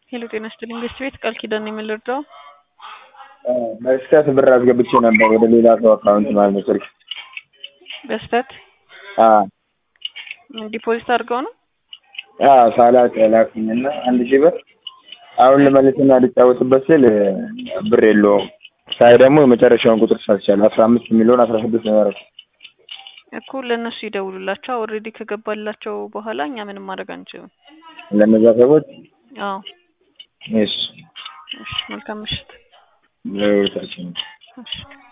ሄሎ ጤና ይስጥልኝ ገስት ቤት ቃል ኪዳን ነው የምንረዳው? በስህተት ብር አስገብቼ ነበር ወደ ሌላ ሰው አካውንት ማለት ነው ስልክ በስተት አዎ ዲፖዚት አድርገው ነው? አዎ ሳላቅ ላኩኝና አንድ ሺህ ብር አሁን ልመልስና ልጫወትበት ስል ብር የለውም ሳይ ደግሞ የመጨረሻውን ቁጥር ሳልቻል አስራ አምስት የሚለውን አስራ ስድስት ነው ያደረኩት። እኮ ለእነሱ ይደውሉላቸው። ኦልሬዲ ከገባላቸው በኋላ እኛ ምንም ማድረግ አንችልም። ለእነዛ ሰዎች አዎ እሺ እሺ፣ መልካም ምሽት። ለሁለታችን እሺ